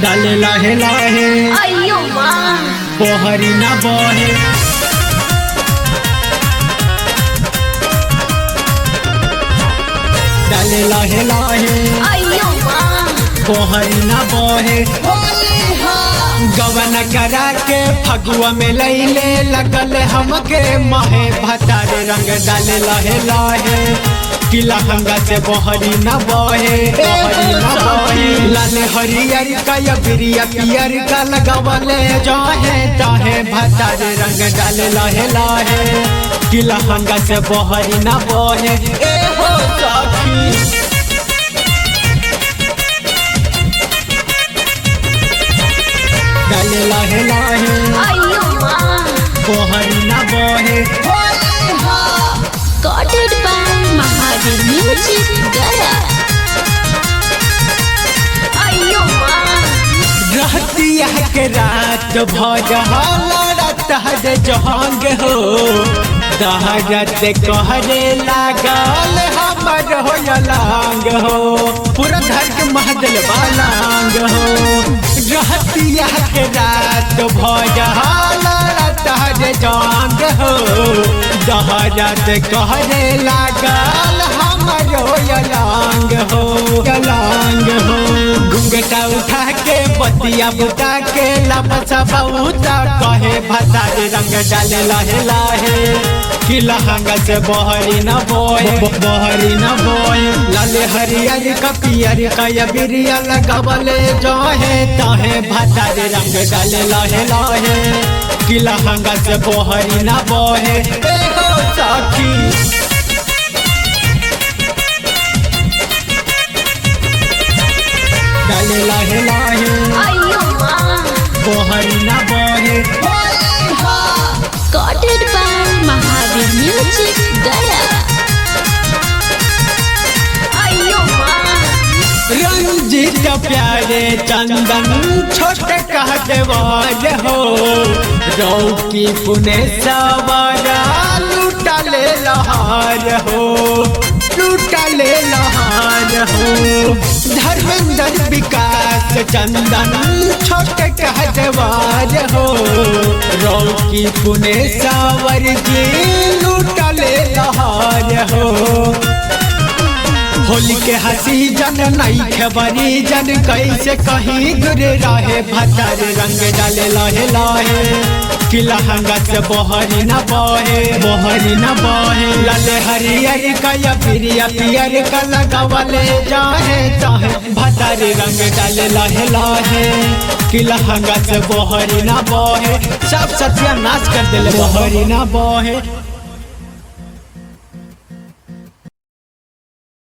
डाले लाहे लाहे अयो माँ पोहरी ना बहे डाले लाहे लाहे अयो माँ पोहरी ना बहे गवन करा के फगुआ में लैले लगल हमके महे भतारे रंग डाले लहे लहे किला हंगा से बहरी न बहे बहरी न बहे लाल हरियर का या बिरिया पियर का लगवले जाहे ताहे भतारे रंग डाले लहे लहे किला हंगा से बहरी न बहे ए हो सखी डाले लहे लहे अयो माँ बहरी न बहे Recorded by Mahadev Music Gaya अयो माँ रहतिया के रात भजहत हर जहांग हो दहरत कहरे लागल हमर हो लांग हो पूरा घर के महदल बालांग हो रहतिया के रात भजहत हर जहांग हो दहरत कहरे लागल हमर हो लांग हो लांग हो घुंघटा उठा के बतिया बुता के लपसा बहुता कहे भतारे रंग डाले लहे लहे कि लहंगा से बहरी न बोए बहरी न बोए लाले हरियर का पियर का या बिरिया लगवले जहे तहे भतारे रंग डाले लहे लहे कि लहंगा से बहरी न बोए ए हो सखी डाले लहे लहे अयो माँ बहरी न बहे Recorded by Mahadev Music Gaya अयो माँ रंजित प्यारे चंदन छोटे कहते वाज हो रौकी पुने सवारा लूटा ले लहार हो लूटा ले लहार हो धर्मेंद्र विकास चंदन छोटे कहते वाज हो रौकी पुने सावर जी लूटा ले लहार हो होली के हंसी जन नहीं खबरी जन कैसे कहीं दूर रहे भतर रंग डाले लहे लहे कि लहंगा से बहरी न बहे बहरी न बहे लाले हरियर का या पिरिया पियर का लगवले जाहे चाहे भतर रंग डाले लहे लहे कि लहंगा से बहरी न बहे सब सत्यानाश कर दिले बहरी न बहे